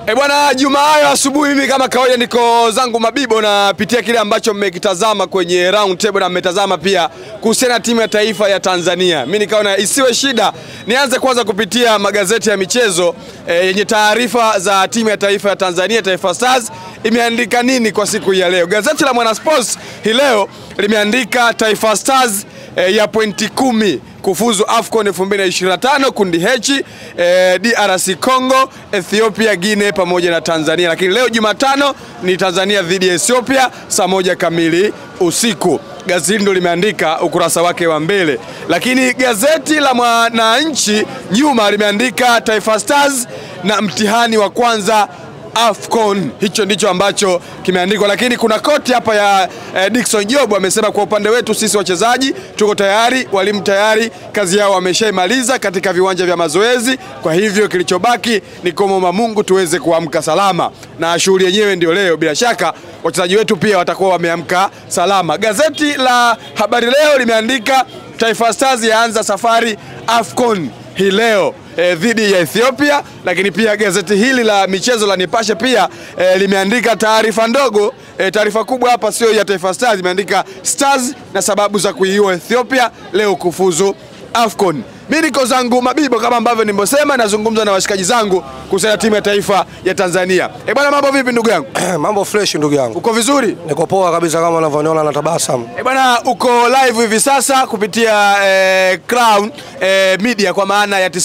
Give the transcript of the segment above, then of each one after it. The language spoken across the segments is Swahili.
E bwana, Jumayo asubuhi, mimi kama kawaida niko zangu Mabibo, napitia kile ambacho mmekitazama kwenye round table na mmetazama pia kuhusiana na timu ya taifa ya Tanzania. Mimi nikaona isiwe shida, nianze kwanza kupitia magazeti ya michezo eh, yenye taarifa za timu ya taifa ya Tanzania, Taifa Stars imeandika nini kwa siku hii ya leo. Gazeti la Mwana Sports hii leo limeandika Taifa Stars eh, ya pointi kumi kufuzu AFCON 2025 kundi H eh, DRC Congo, Ethiopia, Guinea pamoja na Tanzania. Lakini leo Jumatano ni Tanzania dhidi ya Ethiopia saa moja kamili usiku. Gazeti ndo limeandika ukurasa wake wa mbele, lakini gazeti la Mwananchi nyuma limeandika Taifa Stars na mtihani wa kwanza AFCON. Hicho ndicho ambacho kimeandikwa, lakini kuna koti hapa ya eh, Dickson Job amesema kwa upande wetu sisi wachezaji tuko tayari, walimu tayari, kazi yao wameshaimaliza katika viwanja vya mazoezi. Kwa hivyo kilichobaki ni kumwomba Mungu tuweze kuamka salama, na shughuli yenyewe ndio leo. Bila shaka wachezaji wetu pia watakuwa wameamka salama. Gazeti la Habari Leo limeandika Taifa Stars yaanza safari AFCON hii leo eh, dhidi ya Ethiopia. Lakini pia gazeti hili la michezo la Nipashe pia eh, limeandika taarifa ndogo eh, taarifa kubwa hapa sio ya Taifa Stars, imeandika Stars na sababu za kuiua Ethiopia leo kufuzu AFCON. Mimi niko zangu Mabibo kama ambavyo nimesema, nazungumza na washikaji zangu kuhusiana na timu ya taifa ya Tanzania. Eh bwana, mambo vipi ndugu yangu? Mambo fresh ndugu yangu, Uko vizuri? niko poa kabisa kama unavyoniona na tabasamu. Eh bwana, uko live hivi sasa kupitia eh, Crown eh, Media kwa maana ya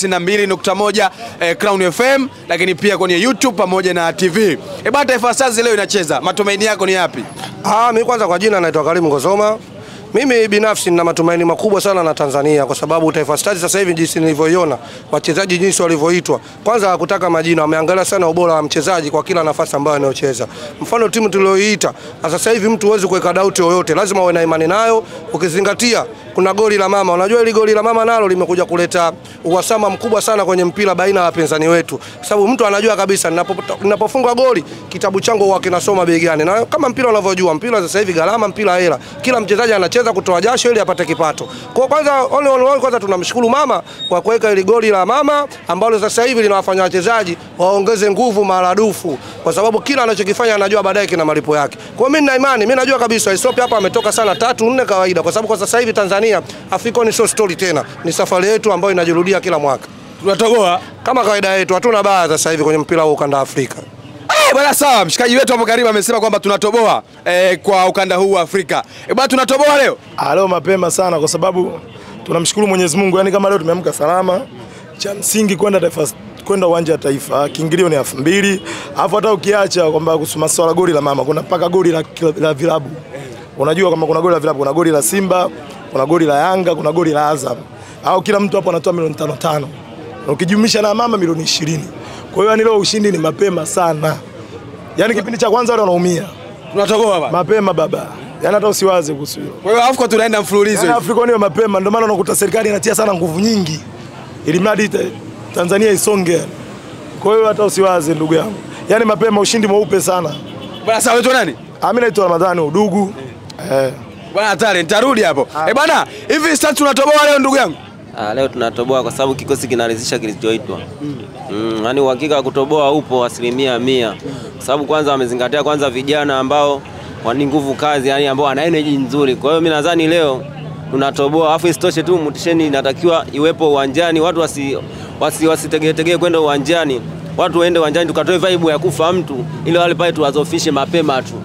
92.1 eh, Crown FM, lakini pia kwenye YouTube pamoja na TV. Eh bwana, Taifa Stars leo inacheza, matumaini yako ni yapi? Ah, mimi kwanza kwa jina naitwa Karimu Ngozoma. Mimi binafsi nina matumaini makubwa sana na Tanzania kwa sababu Taifa Stars sasa hivi jinsi nilivyoiona, wachezaji jinsi walivyoitwa, kwanza hakutaka majina, wameangalia sana ubora wa mchezaji kwa kila nafasi ambayo anayocheza. Mfano timu tulioiita sasa hivi, mtu huwezi kuweka doubt yoyote, lazima uwe na imani nayo, ukizingatia kuna goli la mama. Unajua ile goli la mama nalo limekuja kuleta uhasama mkubwa sana kwenye mpira baina ya wapinzani wetu, sababu mtu anajua kabisa ninapo- ninapofunga goli kitabu changu huwa kinasoma begani, na kama mpira unavyojua, mpira sasa hivi gharama, mpira hela, kila mchezaji anacheza kutoa jasho ili apate kipato. Kwa kwanza, all in all, kwanza tunamshukuru mama kwa kuweka ile goli la mama ambalo sasa hivi linawafanya wachezaji waongeze nguvu maradufu, kwa sababu kila anachokifanya anajua baadaye kina malipo yake. Kwa hiyo mimi nina imani, mimi najua kabisa Ethiopia hapa ametoka sana tatu nne kawaida, kwa sababu kwa sasa hivi Tanzania AFCON sio story tena, ni safari yetu ambayo inajirudia kila mwaka Tunatogoa. kama kawaida yetu, hatuna baya sasa hivi kwenye mpira wa ukanda wa Afrika. Eh bwana, sawa. Mshikaji wetu hapo karibu amesema kwamba tunatoboa eh, kwa ukanda huu wa Afrika. Eh bwana, tunatoboa leo. Ah, leo mapema sana kwa sababu tunamshukuru Mwenyezi Mungu, yani kama leo tumeamka salama, cha msingi kwenda taifa kwenda uwanja wa taifa, kiingilio ni elfu mbili alafu hata ukiacha kwamba kuhusu masuala goli la mama, kuna mpaka goli la, la vilabu. Unajua kama kuna goli la vilabu, kuna goli la Simba, kuna goli la Yanga, kuna goli la Azam, au kila mtu hapo anatoa milioni tano tano, na ukijumlisha na mama milioni ishirini. Kwa hiyo yani leo ushindi ni mapema sana, yani kipindi cha kwanza wale wanaumia Tunatoboa bwana. mapema baba, yani hata usiwaze kuhusu hilo. Kwa hiyo AFCON tunaenda mfululizo. Yaani hivi. Afrika niwe mapema, ndio maana unakuta serikali inatia sana nguvu nyingi ili mradi ta- Tanzania isonge. Kwa hiyo hata usiwaze ndugu yangu, yaani mapema, ushindi mweupe sana. Bwana, sawa wetu nani? Ah, Mimi naitwa Ramadhani Udugu eh. Bwana hatari, nitarudi hapo. Eh bwana, hivi sasa tunatoboa leo ndugu yangu. Ah, leo tunatoboa kwa sababu kikosi kinaridhisha kilichoitwa. Mm, yani uhakika wa kutoboa upo asilimia mia, kwa sababu kwanza wamezingatia kwanza vijana ambao wani nguvu kazi, yani ambao wana energy nzuri. Kwa hiyo mimi nadhani leo tunatoboa, afu isitoshe tu mutisheni inatakiwa iwepo uwanjani, watu wasi wasi wasitegeetegee kwenda uwanjani, watu waende uwanjani tukatoe vibe ya kufa mtu, ili wale pale tuwazofishe mapema tu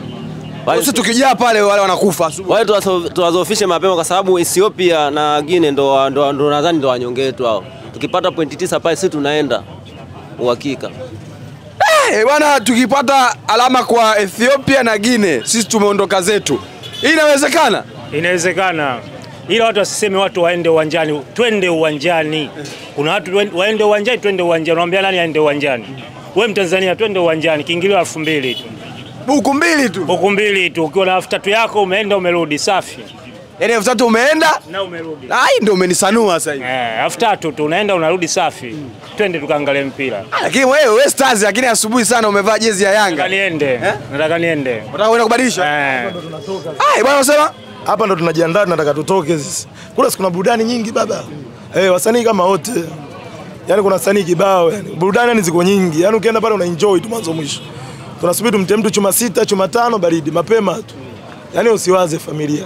Wale- Sisi tukijaa pale wale wanakufa asubuhi. wale tuwazo- tuwazofishe mapema kwa sababu Ethiopia na Guinea ndo, ndo, ndo nadhani ndo wanyonge wetu hao. Tukipata pointi tisa pale sisi tunaenda uhakika. Eh bwana, tukipata alama kwa Ethiopia na Guinea, sisi tumeondoka zetu. Hii inawezekana? Inawezekana, ila watu wasiseme watu waende uwanjani. Twende uwanjani. Kuna watu wen- waende uwanjani, twende uwanjani. Unaambia nani aende uwanjani? Wewe Mtanzania, twende uwanjani. Kiingilio elfu mbili tu, Buku mbili tu. buku mbili tu. Ukiwa na elfu tatu yako umeenda umerudi, safi Yaani elfu tatu umeenda? na umerudi. Ai, ndio umenisanua sasa hivi. Eh, elfu tatu tu unaenda unarudi, safi. Twende tukaangalie mpira. Lakini wewe wewe Stars, lakini asubuhi sana umevaa jezi ya Nataka Yanga. niende, nataka niende. Unataka kwenda kubadilisha? Eh, Ai, bwana unasema? Hapa ndo tunajiandaa, tunataka tutoke sisi. Kule si kuna burudani nyingi baba eh, wasanii kama wote yani kuna sanii kibao yani burudani yani ziko nyingi yani ukienda pale una enjoy tu mwanzo mwisho tunasubiri tumtie mtu chuma sita chuma tano baridi mapema tu yani usiwaze familia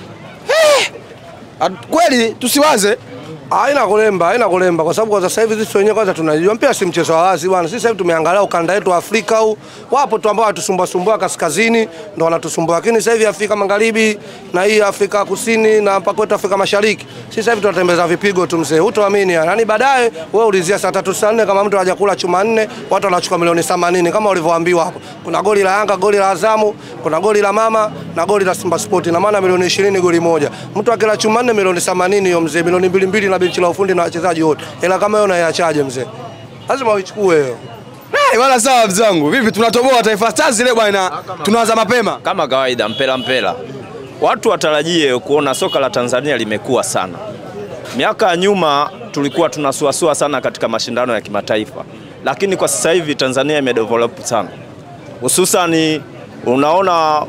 At- Kweli tusiwaze Haina kulemba, haina kulemba kwa sababu kwa sasa hivi sisi wenyewe kwanza tunajua mpira si mchezo wa wazi bwana. Sisi sasa hivi tumeangalia ukanda wetu wa Afrika huu. Wapo tu ambao wanatusumbua sumbua kaskazini ndio wanatusumbua. Lakini sasa hivi Afrika Magharibi na hii Afrika Kusini na mpaka kwetu Afrika Mashariki. Sisi sasa hivi tunatembeza vipigo tu mzee. Hutoamini yani. Yaani baadaye wewe ulizia saa tatu saa nne kama mtu hajakula chuma nne, watu wanachukua milioni 80 kama ulivyoambiwa hapo. Kuna goli la Yanga, goli la Azamu, kuna goli la Mama na goli la Simba Sport. Na maana milioni 20 goli moja. Mtu akila chuma nne milioni 80 hiyo mzee, milioni mbili mbili na benchi la ufundi na wachezaji wote. Hela kama hiyo unaiachaje mzee? Lazima uichukue hiyo. Eh, wala sawa mzee wangu. Vipi tunatoboa Taifa Stars ile bwana. Tunaanza mapema. Kama kawaida mpela mpela, watu watarajie kuona soka la Tanzania limekuwa sana. Miaka ya nyuma tulikuwa tunasuasua sana katika mashindano ya kimataifa, lakini kwa sasa hivi Tanzania imedevelop sana, hususani unaona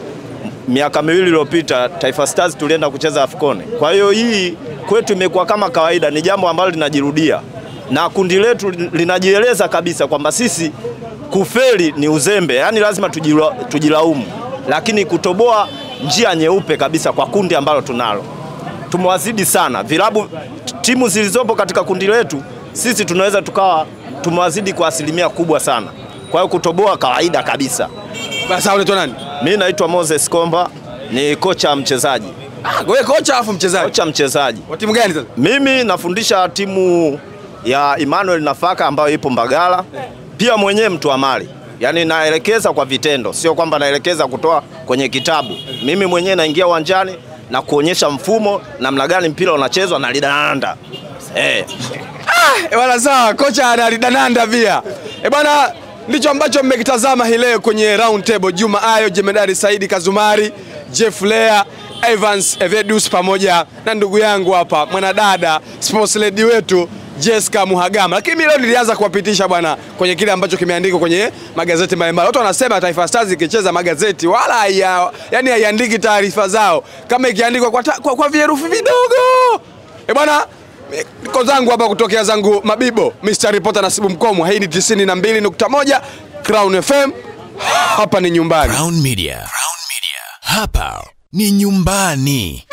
miaka miwili iliyopita Taifa Stars tulienda kucheza AFCON. Kwa hiyo hii kwetu imekuwa kama kawaida, ni jambo ambalo linajirudia na kundi letu linajieleza kabisa kwamba sisi kufeli ni uzembe, yaani lazima tujila, tujilaumu, lakini kutoboa njia nyeupe kabisa kwa kundi ambalo tunalo. Tumewazidi sana vilabu, timu zilizopo katika kundi letu, sisi tunaweza tukawa tumewazidi kwa asilimia kubwa sana. Kwa hiyo kutoboa kawaida kabisa. Basi unaitwa nani? Mimi naitwa Moses Komba, ni kocha mchezaji. Ah, wewe kocha afu mchezaji. Kocha mchezaji. Wa timu gani sasa? Mimi nafundisha timu ya Emmanuel Nafaka ambayo ipo Mbagala, pia mwenyewe mtu wa mali, yaani naelekeza kwa vitendo, sio kwamba naelekeza kutoa kwenye kitabu. Mimi mwenyewe naingia uwanjani na kuonyesha mfumo namna gani mpira unachezwa na lidanda eh. E bwana sawa, kocha analidananda pia. E bwana, ndicho ambacho mmekitazama hii leo kwenye round table. Juma Ayo, Jemedari Saidi Kazumari, Jeff Lea, Evans Evedus pamoja na ndugu yangu hapa mwanadada sports lady wetu Jessica Muhagama. Lakini mimi leo nilianza kuwapitisha bwana kwenye kile ambacho kimeandikwa kwenye magazeti mbalimbali. Watu wanasema Taifa Stars ikicheza magazeti wala haya, yani haiandiki taarifa zao kama ikiandikwa kwa, ta- kwa, kwa vierufi vidogo. E bwana, niko zangu hapa kutokea zangu Mabibo, Mr. Reporter Nasibu Mkomwa. Hii ni 92.1 Crown FM. Hapa ni nyumbani. Crown Media. Crown Media. Hapa ni nyumbani.